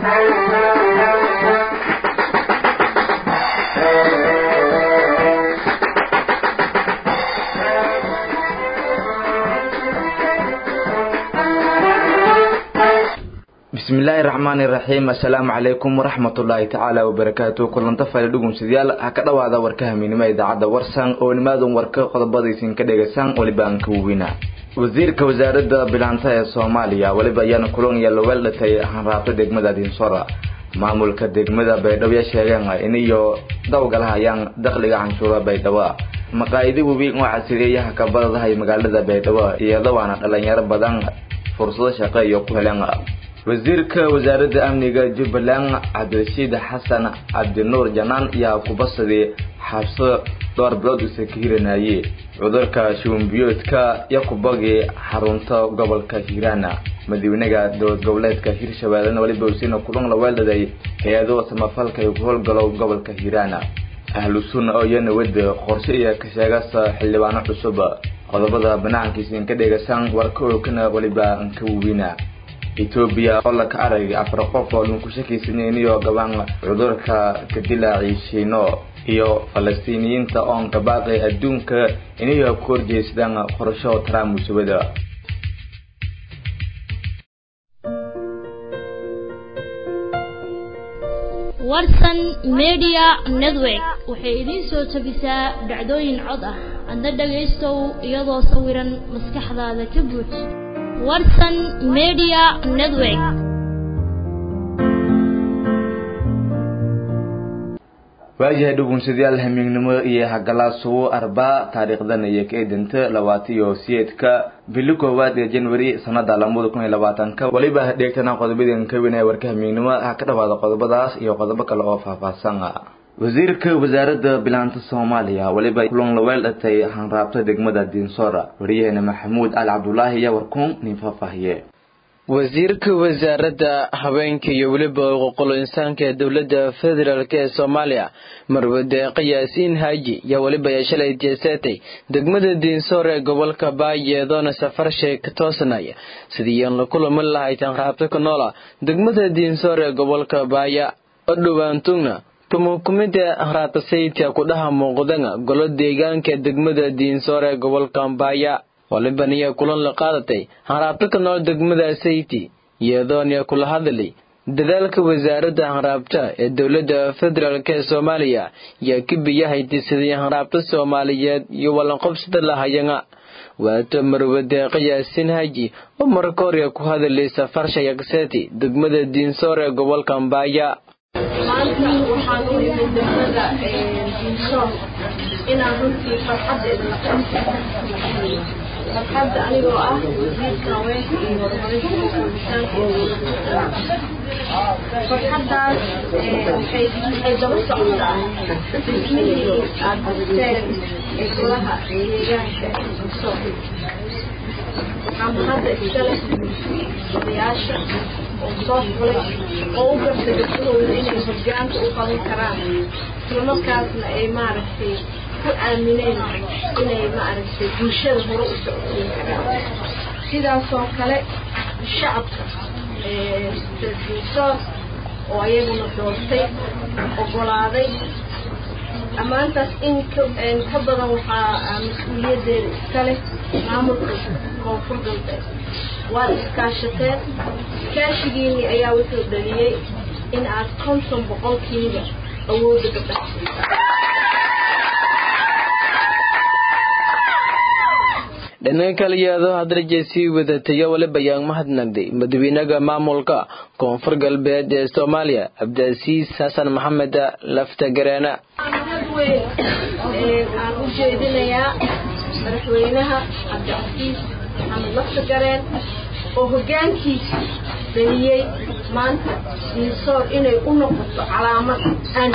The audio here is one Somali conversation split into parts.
bismillaahi raxmaani raxiim assalaamu calaykum waraxmatullaahi tacaala wabarakaatu kulanta fale dhugunsidayaal ha ka dhowaada warka hamiinimo idaacadda warsan oo nimaadan warka qodobadaysin ka dhegaysaan weliba aan ka wawina wasiirka wasaaradda bilaanta ee soomaaliya weliba ayaana kulan iyo loweel dhatay hanraabta degmada dinsora maamulka degmada baydhabo ya sheegeen in iyo dawgalahayaan dakhliga canshuura baydhabo maqaayidi webiin oo casiriyayaha kabadadahay magaalada baydhabo iyadoo waana dhalinyaro badan fursado shaqo iyo ku heleen wasiirka wasaaradda amniga jubbaland cabdirashiid xasan cabdinuur janaan ayaa kubasadii xabso dhowr bilood usa ka hiranayey cudurka shuunbiyoodka iyo kubagii xarunta gobolka hiiraana madaxweynaha dowlad goboleedka hirshabeellena weliba usiina kulan la weeldhaday hay-ado samafalka ay ku howlgalo gobolka hiiraana ahlu sunna oo iyana wada qorshe iyo ka sheegasa xildhibaano cusub qodobada banaankiisiin ka dhegaysaan warka ookana weliba ka wawina etoobiya oo laka arag afar qof oo dhun ku shakiysanayn gabaan cudurka kadilaaci shiino iyo falastiiniyiinta oon ka baaqay adduunka inay ku horjeestaan qorasho trump musubada warsan media network waxay idiin soo tabisaa dhacdooyin cod ah adna dhagaystow iyadoo sawiran maskaxdaada ka buuj warsan media network waayahay dhugunsadayaal hamiignimo iyo hagalaasugu arbaa taariikhdan iyo ka edinta labaatan iyo siyeedka bili koowaad ee january sanada lamada kun iyo labaatanka weliba dheegtana qodobadeen ka weynaya warka hamiignimo ha ka dhawaada qodobadaas iyo qodobo kale oo faahfaahsan wasiirka wasaaradda bilaanta soomaaliya weliba kulan laweel dhatay hanraabta degmada dinsora wariyaheena maxamuud al cabdulaahi iyo warkuun nin faahfaahiye wasiirka wasaaradda haweenka iyo weliba xuquuqul insaanka ee dowladda federaalk ee soomaaliya marwade qiyaasiin haaji yaa weliba ay shalay jeeseetay degmada diinsoor ee gobolka baayeedoona safar sheeg ka toosanaya sidii aan la kulamin lahayd hanraabta ku noola degmada diinsoor ee gobolka baaya oo dhowaantugna tumukumida hanraabta sayidka kudhaha muuqdana golo deegaanka degmada diinsoor ee gobolka baaya waliban ayaa kulan la qaadatay hanraabta ka nool degmada sayti iyadoona kula hadlay dadaalka wasaaradda hanraabta ee dowladda federaalk ee soomaaliya yaa ka biyahayti sidii hanraabta soomaaliyeed iyo wallanqobsada lahayana waato marwade qiyaasin haji oo marka hore ku hadlay safar shayaqseeti degmada diinsoor ee gobolka mbaaya maanta waxaan u imid degmada diinsoor inaan runtii farxadeeda farxadda anigoo ah wasiirka haweenka iyo horumarinta xuquuqinsaanka farxaddaas waxay waxay daba socotaa dhismihii aad dhisteen ee golaha deegaanka diinsoor waxaa hadda iskale odayaasha oo soo fulay oo u gartay gabdhahooda inay hoggaanka u qaban karaan islamarkaasna ay maaragtay ku aamineen inay maaragtay bulshada hore u socodsiin karaan sidaasoo kale shacabka diinsoor oo ayaguna doortay oggolaaday ammaantaas in ka badan waxaa mas-uuliyaddeeda iska leh maamulka koonfur galbeed waad iskaashateen iskaashigiinii ayaa wuxuu dhaliyey in aad konton boqolkiiba awoodda gabdhaha dhanka kale iyadoo hadraje sii wadataya waliba ayaan mahadnagday madaxweynaha maamulka koonfur galbeed ee soomaaliya cabdiasiis xasan maxamed laftagareena mahad weyn aan u jeedinayaa madaxweynaha cabdicasiis maxamed laftagareen oo hoggaankiisa dhaliyey maanta diinsoor inay u noqoto calaamad aan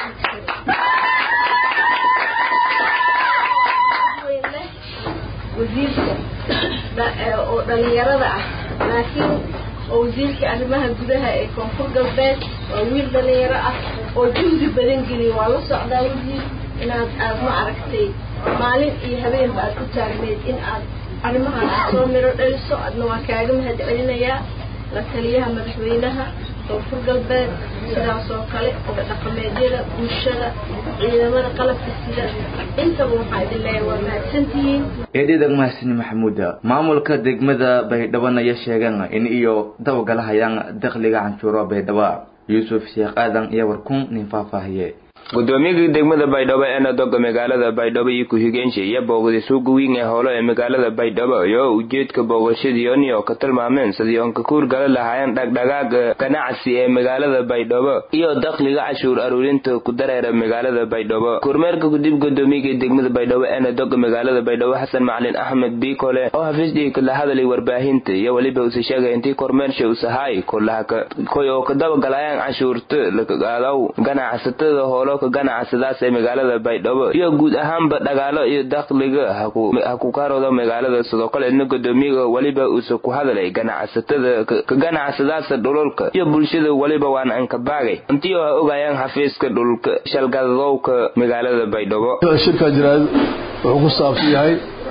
wasiirka oo dhalinyarada ah laakiin oo wasiirka arrimaha gudaha ee koonfur galbeed waa wiil dhalinyaro ah oo juhdi badan geliya waa la socdaa wasiir inaad aad ma aragtay maalin iyo habeenba aad ku taagneyd in aad arrimahan aad soo miro dhaliso adna waa kaaga mahad celinayaa la taliyaha madaxweynaha koonfur galbeed sidaas oo kale oda dhaqameedyada bulshada ciidamada qalabka sida intaba waxaa idin leeyahay waa mahadsantihiin eedhidag mahasini maxamuuda maamulka degmada baydhaban ayaa sheegeen in iyo dabagalahayaan dakhliga canshuuro baydhabo yuusuf sheekh aadan iyo warkun nin faahfaahiye gudoomiyaga degmada baydhabo ee nadoga magaalada baydhabo iyo ku-xigeenshi iyo booqday suuqa weyn ee howlo ee magaalada baydhabo iyo ujeedka booqashadiioni oo ka tilmaameen sidii oon ka kuurgala lahaayeen dhagdhagaaga ganacsi ee magaalada baydhabo iyo dakhliga cashuur aruurinta ku dareera magaalada baydhabo kormeerka kudib gudoomiyaga degmada baydhabo ee nadoga magaalada baydhabo xasan macalin axmed biikole oo hafiisdhii kala hadalay warbaahinta iyo weliba use sheegay intii kormeersha usahaay koy oo ka dabagalayaan cashuurta lakagaadaw ganacsatada howlo ganacsadaas ee magaalada baydhabo iyo guud ahaanba dhagaalo iyo dakhliga ha ku karooda magaalada sidoo kaleedna gudoomiyaga weliba uuse ku hadalay ganacsatada ka ganacsadaasa dhululka iyo bulshada weliba waan ankabaagay intii oo ha ogaayaan xafiiska dhulka shalgadadowka magaalada baydhabo shirka jiraad wuxuu ku saabsan yahay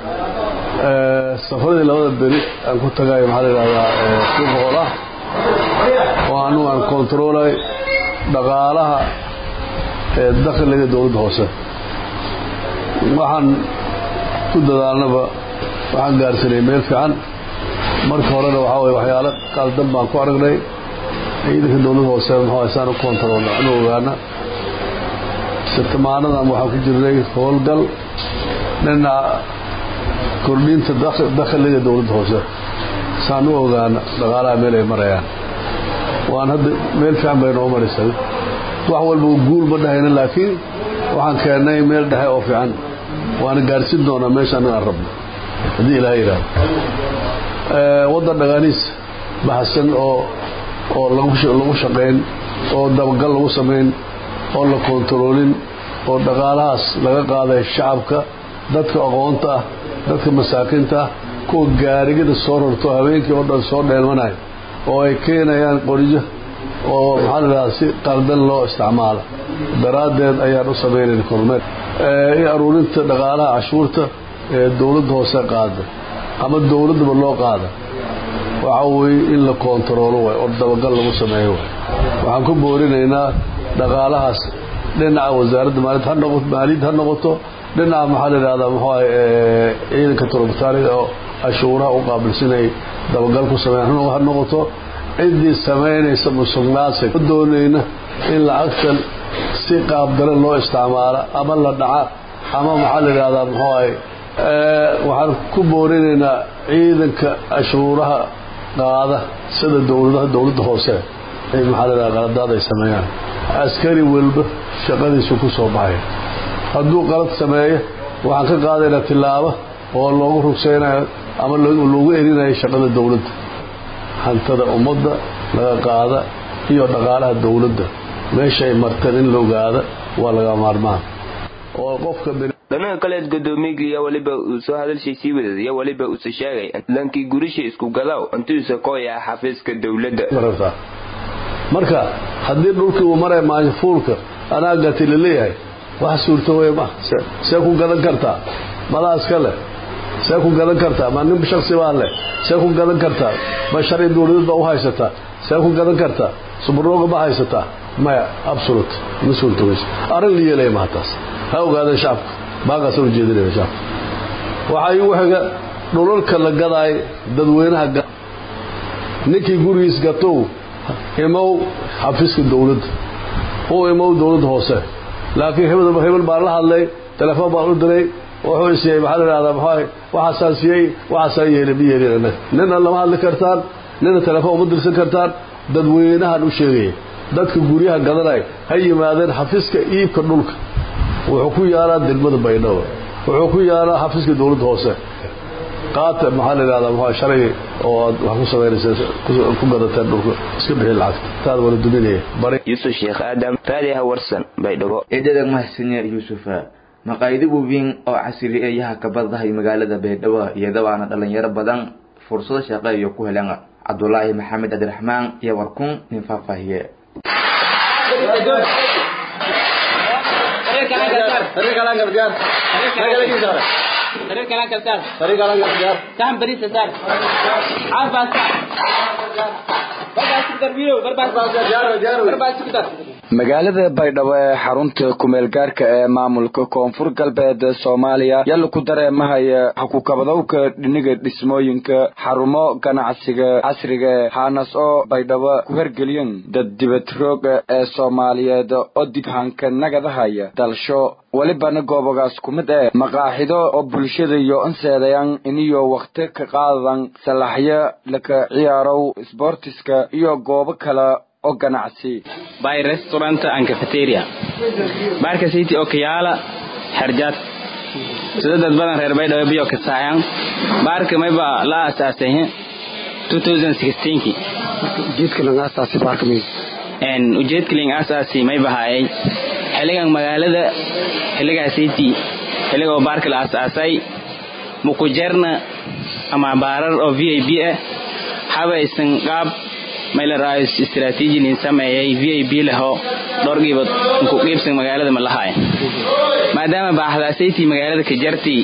safaradii labada beri aan ku tagayo maxaa la yidhahdaa suuqa hoolah oo anugu aan kontaroolay dhaqaalaha ee dakhliga dowladda hoose waxaan ku dadaalnaba waxaan gaarsanay meel fiican marka horena waxaa weye waxyaalo qaldan baan ku aragnay ciidanka dowladda hoose muxuu saan u kontaroolna anu ogaana sirtamaanadan waxaan ku jirnay howlgal dhinaca kordhinta dakhliga dowladda hoose saan u ogaana dhaqaalaha meel ay marayaan waan hadda meel fiican bay noo marisay wax walba guul ma dhahayna laakiin waxaan keennay meel dhexe oo fiican waana gaarsin doonaa meesha anaga aan rabno haddii ilaha yidhaahdo waddan dhagaaniis baxsan oo oo lagu shaqayn oo dabagal lagu samayn oo la kontaroolin oo dhaqaalahaas laga qaaday shacabka dadka aqoonta ah dadka masaakiinta ah kuwa gaarigada soo rarto habeenkii oo dhan soo dheelmanayo oo ay keenayaan qoryo oo maxaa la dhahaa si qaldan loo isticmaala daraaddeed ayaan u samaynayna kormeer in aruurinta dhaqaalaha cashuurta ee dowladda hoose qaada ama dowladdaba loo qaada waxa weeye in la kontaroolo waay oo dabagal lagu sameeyo waay waxaan ku boorinaynaa dhaqaalahaas dhinaca wasaaradda maaliyad ha noqoto maaliyad ha noqoto dhinaca maxaa la yidhahdaa muxuu ahay ciidanka turubtaaniga oo cashuuraha u qaabilsinay dabagal ku sameeyan ha noqoto ciddii samaynaysa musuqmaasuq doonayna in lacagtan si qaabdaran loo isticmaala ama la dhaca ama maxaa la yidhahdaa muxuu ahay waxaan ku boorinaynaa ciidanka cashuuraha qaada sida dowladaha dowladda hoose maxaa la yidhahdaa qaladaad ay sameeyaan askari walba shaqadiisu ku soo baxaya hadduu qalad sameeyo waxaan ka qaadaynaa tillaabo oo loogu rugsaynayo ama loogu erinayo shaqada dowladda hantada ummadda laga qaada iyo dhaqaalaha dowladda meeshaay marteen in la ogaada waa laga maarmaan oo qofka dhanaha kaleed gudoomiyaga iyo weliba uu soo hadalshay sii wadad iyo weliba uuse sheegay lankii gurisha isku gadaw intuusa kooya xafiiska dowladda marka haddii dhulkii uu maray maafuulka anaa gati laleeyahay wax suurto wey ma see ku gadan kartaa madaa iska leh see ku gadan kartaa ma nin shaksi baa leh see ku gadan kartaa ma sharci dowladeed baa u haysataa see ku gadan kartaa subarooga ma haysataa maya absolute ma suurtoweyso arrin la yeelaya maha taas ha ogaadeen shacabka baaqaasaan ujeedinaya shacabka waxaa igu xiga dhulalka la gadaay dadweynaha ninkii gurigiis gatow imow xafiiska dowladda u imow dowladda hoose laakiin hebel hebel baan la hadlay telefoon baan u diray wuxuu isiiyey maxaa la yidhahdaa maxaa waxaasaan siiyey waxaasaan yeelay ma yeelin annaga nina lama hadli kartaan nina telefoon uma dirsan kartaan dadweynahan u sheegaya dadka guryaha gadanay ha yimaadeen xafiiska iibka dhulka wuxuu ku yaalaa degmada baydhabo wuxuu ku yaalaa xafiiska dowladda hoose qaata maxaa la yidhahdaa maxaa shalay oo aad wax ku samaynaysa ku gadateen dhulka iska bixi lacagta taada wala duminaya bari yuusuf sheekh aadam raadiyaha warsan baydhabo eedadag mahadsanyo yuusufa maqaayado waaweyn oo casri eeyaha kabadahay magaalada baydhabo iyadabaana dhalinyaro badan fursado shaqo iyo ku heleen cabdulaahi maxamed cabdiraxmaan iyo warkun nin faahfaahiye طريق magaalada baydhabo ee xarunta kumeel gaarka ee maamulka koonfur galbeed soomaaliya yalla ku dareemahaya hakukabadowka dhiniga dhismooyinka xarumo ganacsiga casriga haanas oo baydhabo ku hergeliyan dad dibad rooga ee soomaaliyeed oo dibhanka nagadahaya dalsho welibana goobogaas ku mid ee maqaaxido oo bulshada iyo anseedayan iniyo wakhti ka qaadadan salaxyo laka ciyaarow sboortiska iyo goobo kale oo ganacsi by restaurant and cafeteria baarka city oo kayaala xerjaad sida dad badan reer baydhabo biyo ka saayaan baarka mayba la aasaasay 2016 ujeedka laga aasaasay baarka may en ujeedka laga aasaasay mayba hayay xiligan magaalada xiligaa city xiliga baarka la aasaasay mukujerna ama baarar oo vip ah habaysan qaab maylaraayo istiraatiiji nin sameeyay v i b leho dhowr giibood ku qiibsan magaalada ma lahaay maadaama baaxdaasaytii magaalada ka jartii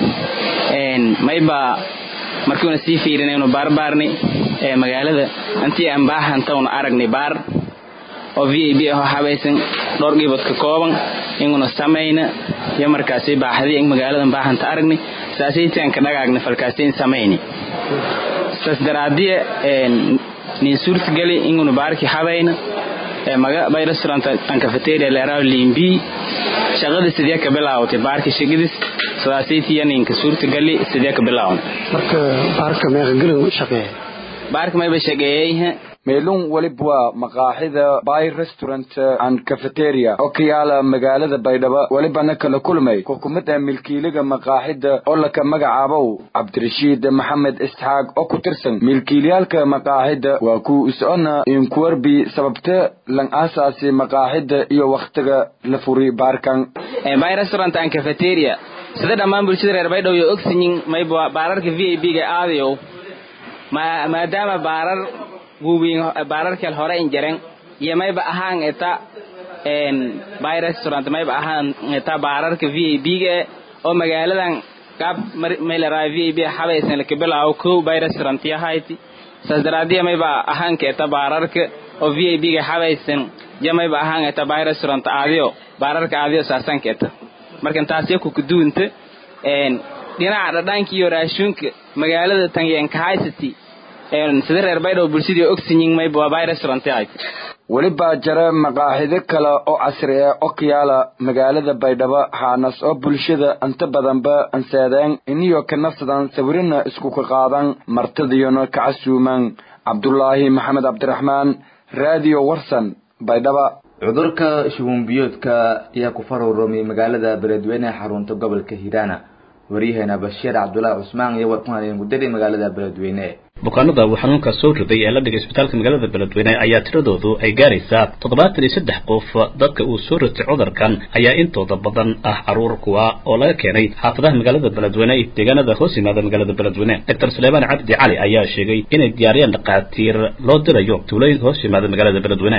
mayba markiuna sii fiirinaynu baarbaarni ee magaalada intii aan baahantawna aragnay baar oo v i b aho habaysan dhowr giibood ka kooban inguna samayna iyo markaasi baaxdii in magaaladan baahanta aragnay saasaytii aan ka dhagaagna falkaasi in samayni saas daraadiya nin suurtagali ingunu baarki habayna bay restaurant an cafeteria leeraaw limbi shaqada sidee ka bilaawatay baarki shaqadis sidaasaytiya ninka suurtagali sidee ka bilaawan marka baarka meeqa gelin shaqeeya baarka mayba shaqeeyey meelun weliba waa maqaaxida by restaurant and cafeteria oo ka yaala magaalada baydhabo welibana kala kulmay xukumad ee milkiiliga maqaaxida oo laka magacaabow cabdirashiid maxamed isxaaq oo ku tirsan milkiilyaalka maqaaxida waa ku is-ona inkuwarbi sababte lan aasaasi maqaaxida iyo wakhtiga la furi baarkan by restaurant and cafeteria sida dhammaan bulshada reer baydhabo iyo ogsiyin mayba baararka v i b ga aadayow maadaama baarar guubiin baararkal hore in jaren iyo mayba ahaan eta by restaurant mayba ahaan eta baararka v i b ga oo magaaladan qaab maylaraa v i b habaysan laka bilaawo kow by restaurant yahayti saas daraadiya mayba ahaan ka eta baararka oo v i b ga habaysan ja mayba ahaan eta by restaurant aadiyo baararka aadiyo saasan ka eta markan taasiya kukuduunta dhinaca dhadhanka iyo raashuunka magaalada tanyenkahaysati sida reer baydhabo bulshadii ogsiyin mayba waa by restaurant ahayd welibaa jara maqaaxido kale oo casri ah oo ka yaala magaalada baydhabo haanas oo bulshada inta badanba anseedeen iniyo ka nafsadan sawirina isku ka qaadan martadiyona ka casuumaan cabdulaahi maxamed cabdiraxmaan raadiyo warsan baydhaba cudurka shubanbiyoodka ayaa ku faruurumay magaalada beledweyne ee xarunta gobolka hiiraana waryaheena bashiir cabdulaahi cusmaan iyo warkuhan gudari magaalada beledweyne bukaanada uu xanuunka soo riday ee la dhigay isbitaalka magaalada beledweyne ayaa tiradoodu ay gaaraysaa toddobaatan iyo saddex qof dadka uu soo ritay cudurkan ayaa intooda badan ah caruur kuwa oo laga keenay xaafadaha magaalada beledweyne iyo deegaanada hoos yimaada magaalada beledweyne doctor suleymaan cabdi cali ayaa sheegay inay diyaariyaan dhakhaatiir loo dirayo tuulooyin hoos yimaada magaalada beledweyne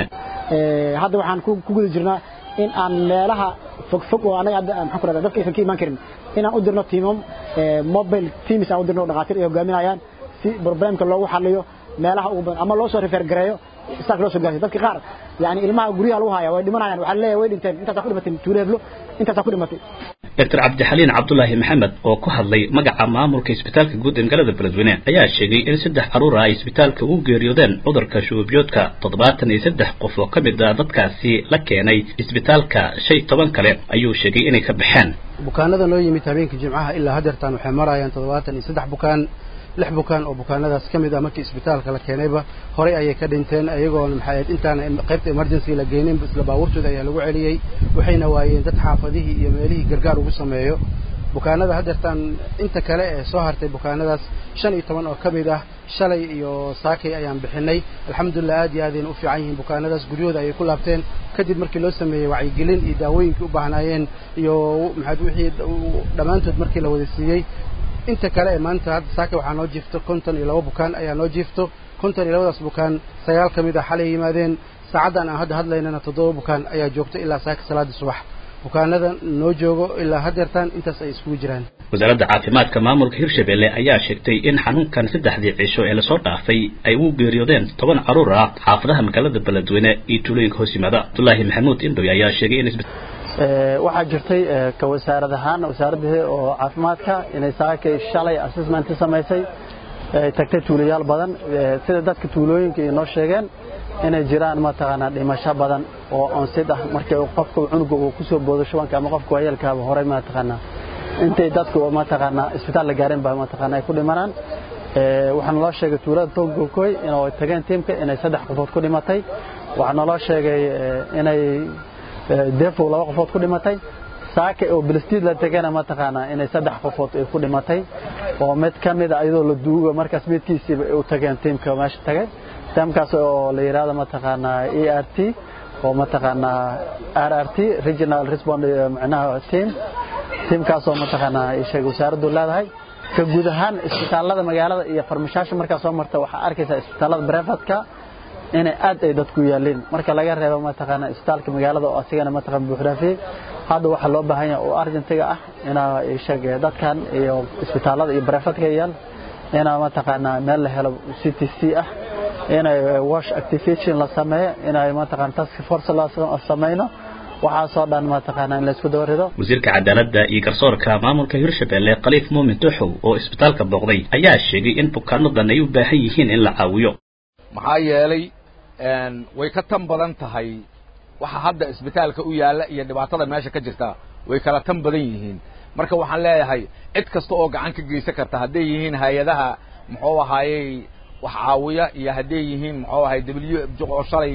hadda waxaan ku guda jirnaa in aan meelaha fogfog oo anaga hadda maxaan ku rahdaa dadka aysan ka imaan karin inaan u dirno tiimam mobile teams aan u dirno dhakhaatiir ay hogaaminayaan si problemka loogu xaliyo meelaha ugu badan ama loo soo refer gareeyo istaak loo soo gaarsiyo dadka qaar yani ilmaha guryaha lagu haya way dhimanayaan waxaa leeyahay way dhinteen intaasaa ku dhimatay tuuleeblo intaasaa ku dhimatay doctor cabdixaliin cabdulaahi maxamed oo ku hadlay magaca maamulka isbitaalka guud ee magaalada beledweyne ayaa sheegay in saddex caruur ah ay isbitaalka ugu geeriyoodeen cudurka shuubiyoodka toddobaatan iyo saddex qof oo ka mid a dadkaasi la keenay isbitaalka shay toban kale ayuu sheegay inay ka baxeen bukaanada noo yimid habeenkii jimcaha ilaa hadeertaan waxay marayaan toddobaatan iyo saddex bukaan lix bukaan oo bukaanadaas ka mid ah markii isbitaalka la keenayba horey ayay ka dhinteen ayagoona maxay ahayd intaan qaybta emergency la geynin isla baabuurtooda ayaa lagu celiyey waxayna waayeen dad xaafadihii iyo meelihii gargaar ugu sameeyo bukaanada hadeertaan inta kale ee soo hartay bukaanadaas shan iyo toban oo ka mid ah shalay iyo saakay ayaan bixinay alxamdulilah aad iyo aadayna u fiican yihiin bukaanadaas guryahooda ayay ku laabteen kadib markii loo sameeyey wacyigelin iyo daawooyinkii u baahnaayeen iyo maxaad wixii dhammaantood markii la wada siiyey inta kale ee maanta hadda saaka waxaa noo jiifto konton iyo laba bukaan ayaa noo jiifto konton iyo labadaas bukaan sagaal ka mid ah xalay yimaadeen saacaddan aan hadda hadlaynana toddoba bukaan ayaa joogta ilaa saaka salaadii subax bukaanada noo joogo ilaa hadeertaan intaas ay iskugu jiraan wasaaradda caafimaadka maamulka hirshabelle ayaa sheegtay in xanuunkan saddexdii cisho ee lasoo dhaafay ay u geeriyoodeen toban caruur ah xaafadaha magaalada beledweyne iyo tuulooyinka hoos yimaada abdullaahi maxamuud indhoy ayaa sheegay in waxaa jirtay ka wasaarad ahaan wasaaradda oo caafimaadka inay saakay shalay assessment samaysay tagtay tuulayaal badan sida dadka tuulooyinka ay noo sheegeen inay jiraan mataqaanaa dhimasho badan oo onsid ah markii qofka cunuga uu kusoo boodo shubanka ama qofka waayeelkaaba horey mataqaanaa intay dadku mataqaanaa isbitaal la gaareen baa mataqaanaa ay ku dhimanaan waxaa naloo sheegay tuulada togokoy inay tageen tiimka inay saddex qofood ku dhimatay waxaa naloo sheegay inay defow laba qofood ku dhimatay saaka oo bilstiid la tegana mataqaanaa inay saddex qofood ay ku dhimatay oo mid ka mid a iyadoo la duuga markaas midkiisiiba u tageen tiimka meesha tagay tiimkaas oo la yidhaahdo mataqaanaa e r t oo mataqaanaa r r t regional respond macnaha team tiimkaasoo mataqaanaa ay sheegay wasaaraddu leedahay ka guud ahaan isbitaallada magaalada iyo farmashaasha markaa soo marta waxaa arkaysaa isbitaallada brefatka inay aad ay dadku yaaliin marka laga reebo mataqaanaa isbitaalka magaalada oo asigana mataqaan buuxraafiyey hadda waxaa loo baahan yahay oo argentiga ah inaa sheeg dadkan iyo isbitaallada iyo brefatka yaal inaa mataqaanaa meel la helo c t c ah inay wash activation la sameeyo inay mataqaan task force la samayno waxaasoo dhan mataqaanaa in laysku dabarido wasiirka cadaaladda iyo garsoorka maamulka hirshabelle khaliif muumin tuxow oo isbitaalka booqday ayaa sheegay in bukaanadan ay u baahan yihiin in la caawiyo maxaa yeelay way ka tan badan tahay waxa hadda isbitaalka u yaalla iyo dhibaatada meesha ka jirta way kala tan badan yihiin marka waxaan leeyahay cid kasta oo gacan ka geysan karta hadday yihiin hay-adaha muxuu ahaayey wax caawiya iyo hadday yihiin muxuu ahay w f oo shalay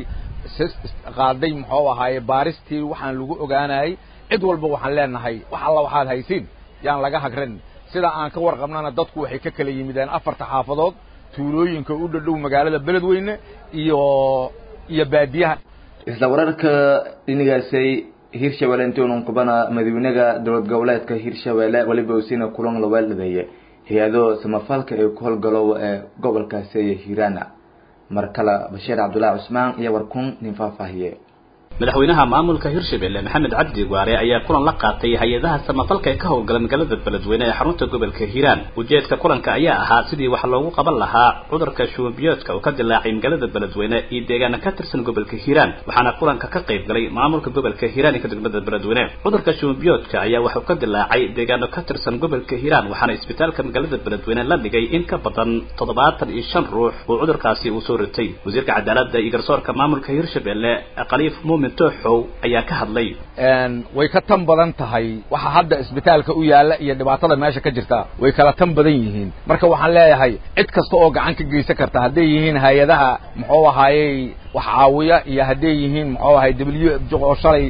qaaday muxuu ahaaye baaristii waxaan lagu ogaanayay cid walba waxaan leenahay wax alla waxaad haysiin yaan laga hagran sida aan ka warqabnana dadku waxay ka kala yimideen afarta xaafadood tuulooyinka u dhadhow magaalada beledweyne iyo iyo baadiyaha isla wararka dhinigaasay hirshabelle intuunan kubana madaxweynaha dowlad goboleedka hirshabelle weliba usiina kulan laweel dhabeeye hay-ado samafalka ee ku howlgalo ee gobolkaasi hiiraana mar kale bashiir cabdullaahi cusmaan iyo warkun nin faahfaahiye madaxweynaha maamulka hirshabelle maxamed cabdi gwaare ayaa kulan la qaatay hay-adaha samafalka ee ka howlgala magaalada beledweyne ee xarunta gobolka hiiraan ujeedka kulanka ayaa ahaa sidii wax loogu qaban lahaa cudurka shubanbiyoodka oo ka dilaacay magaalada beledweyne iyo deegaana ka tirsan gobolka hiiraan waxaana kulanka ka qayb galay maamulka gobolka hiiraan iyo degmada beledweyne cudurka shubanbiyoodka ayaa waxuu ka dilaacay deegaano ka tirsan gobolka hiiraan waxaana isbitaalka magaalada beledweyne la dhigay in ka badan toddobaatan iyo shan ruux oo cudurkaasi uu soo ritay wasiirka cadaaladda iyo garsoorka maamulka hirshabelle khaliif muumin tooxow ayaa ka hadlay way ka tan badan tahay waxa hadda isbitaalka u yaalla iyo dhibaatada meesha ka jirta way kala tan badan yihiin marka waxaan leeyahay cid kasta oo gacan ka geysan karta hadday yihiin hay-adaha muxuu ahaayey wax caawiya iyo hadday yihiin muxuu ahay w f oo shalay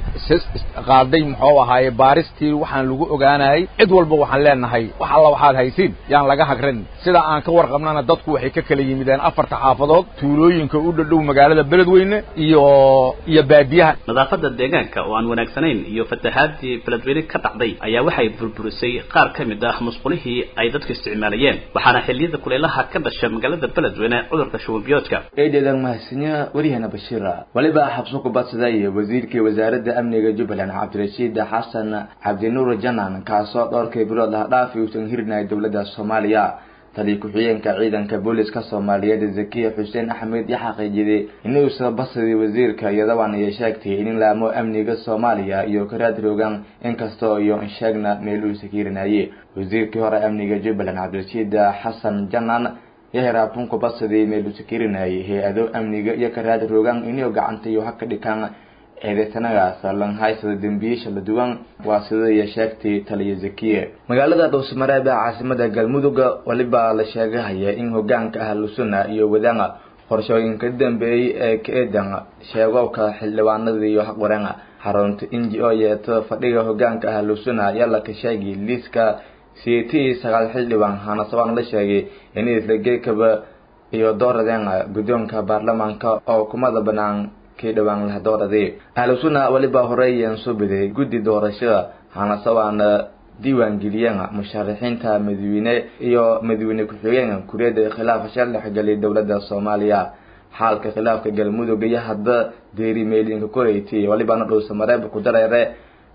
qaaday muxuu ahaaye baaristii waxaan lagu ogaanayay cid walba waxaan leenahay wax alla waxaad haysiin yaan laga hagran sida aan ka warqabnana dadku waxay ka kala yimideen afarta xaafadood tuulooyinka u dhadhow magaalada beledweyne iyo iyo baadiyaha nadaafadda deegaanka oo aan wanaagsanayn iyo fatahaadii beledweyne ka dhacday ayaa waxay burburisay qaar ka mid ah musqulihii ay dadku isticmaalayeen waxaana xilliyada kuleelaha ka dhasha magaalada beledweyne cudurka shubanbiyoodka eedeedan mahadsanyo waryahana bashiira weliba xabso kubadsaday wasiirkii wasaaradda amniga jubbaland cabdirashiid xasan cabdinuur janan kaasoo dhowrkii bilood ah dhaafi uusan hirinay dowladda soomaaliya taliya ku-xigeenka ciidanka booliska soomaaliyeed zakiya xuseen axmed iyo xaqiijiday inuusa basadii wasiirka iyadaban iyo sheegtay in laamo amniga soomaaliya iyo karaad roogan inkastoo iyo sheegna meeluusa hiirinaye wasiirkii hore amniga jubbaland cabdirashiid xasan janan yaheraabtunku basadii meeluusa hirinayay hay-ado amniga iyo karaad roogan inuu gacanta iyo haka dhikan eedeysanagaas langhaysada dembiyiisha la duwan waa sidaiyo sheegtay taliya zakiye magaalada dhowsmareeb ee caasimada galmudug weliba la sheegahaya in hogaanka ahlusuna iyo wadana qorshooyinka dambeeyey ee ka eedan sheegowka xildhibaanada iyo haqwaran xarunta inji oo yeeto fadhiga hogaanka ahlusuna ayaa laka sheegay liiska siiti sagaal xildhibaan hanasabaan la sheegay in isla geekaba iyo dooradeen guddoonka baarlamaanka oo kumada banaan dhawaan lahadooradii ahlusuna weliba horeeyeen soo biday guddi doorashada hanasabaana diiwaangeliyeen musharaxiinta madaxweyne iyo madaxweyne ku-xigeen kuriyada khilaaf shal dhexgelay dowladda soomaaliya xaalka khilaafka galmudug iyo hadda deeri meelinka koreyti walibana dhuusamareeb ku dareere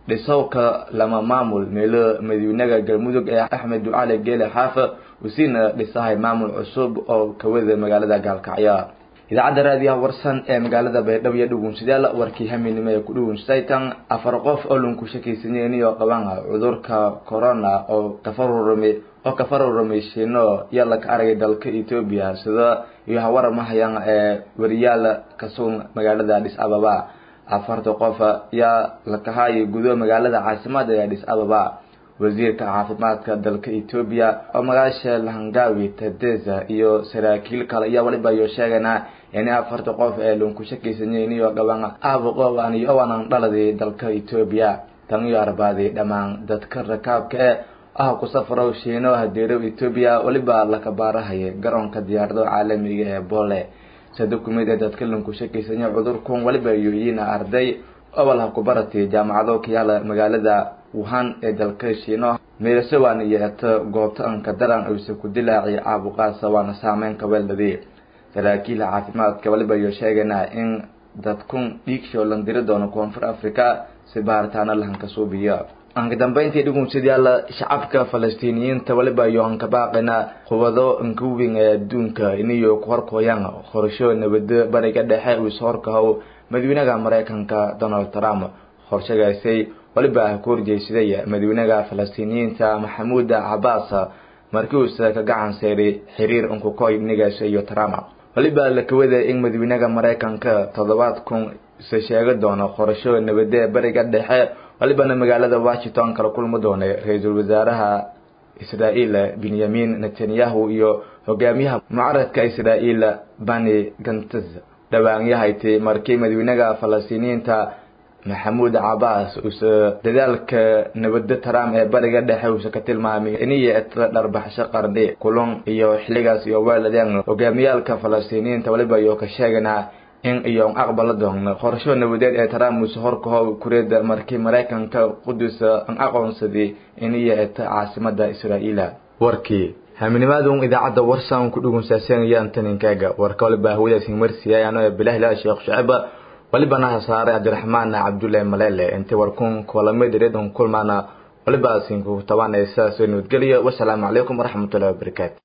dhisowka lama maamul meelo madawynaha galmudug ee axmed ducali geele xaafa usiina dhisahay maamul cusub oo kawada magaalada gaalkacyo idaacadda raadiyaha warsan ee magaalada baydhabo iyo dhugunsadayaal warkii haminimo ee ku dhugunsaytan afar qof oo lunku shakaysanyen iyo qaban cudurka corona oo kafarurami oo kafarurami shiino iyo laka aragay dalka etoobiya sida iyo hawaramahayaan ee wariyaal kasuun magaalada adhis ababa afarta qof yaa lakahaayay gudo magaalada caasimada ee adhis ababa wasiirka caafimaadka dalka etoobiya oo magaasha lahangawi tadeza iyo saraakiil kale ayaa waliba iyo sheeganaa in afarta qof ee lunku shakaysanyeyn iyo qaban aabuqoan iyo owanan dhaladii dalka etoobiya tan iyo arbaaday dhammaan dadka rakaabka ee ah ku safro shiino hadeerow etoobiya waliba laka baarahaya garoonka diyaarado caalamiga ee boole sida kumid ee dadka lunku shakaysanya cudurkun waliba iyo yiina arday obalha kubaratay jaamacado kayaala magaalada wuhan ee dalka shiino meelasowan iyo eto goobta anka daran ayse ku dilaaciy caabuqaasa waana saameyn kaweeldadii saraakiil caafimaadka waliba iyo sheeganaa in dadkun dhiigshow lan diri doono koonfur africa si baaritaano lahanka suubiyo anka dambeyntii dhugunsadayaal shacabka falastiiniyiinta waliba iyo anka baaqina qubado nkawing ee adduunka iniyo ku horkooyaan qorsho nabado bariga dhexe uu ishorkahow madawynaha maraykanka donald trump qorshagaasay waliba ku horjeysaday madawynaha falastiiniyiinta maxamuud cabaas markii uuse ka gacan seyray xiriir unkukoy nigaas iyo trump waliba la kawada in madawynaha maraykanka toddobaad kun se sheega doono qorasho nabadee bariga dhexe walibana magaalada washington kala kulmi doonay ra-iisul wasaaraha israa'iil benyamin netanyahu iyo hogaamiyaha mucaradka israa'iil bani gantz dhawaanyahaytay markii madawynaha falastiiniyiinta maxamuud cabaas uuse dadaalka nabado trump ee bariga dhexe uuse ka tilmaamay iniyo etla dharbaxsho qarni kulun iyo xiligaas iyo weeladeen hogaamiyaalka falastiiniyiinta waliba iyo ka sheeganaa in iyo aqbala doon qorsho nabadeed ee trump uuse horkaho kureeda markii maraykanka qudus an aqoonsaday iniyo eta caasimada israa'iila warkii haaminimaadun idaacadda warsan ku dhugunsaaseenayaan taninkaaga warka waliba hawadaas himarsiya ano bilahi sheekh shaceba walibana hasaare cabdiraxmaan cabdullaahi maleele intii warkun kulamid redon kulmaana waliba sinku tabanaysa soo nabadgeliyo wasalaamu calaykum waraxmatullahi wabarakaatu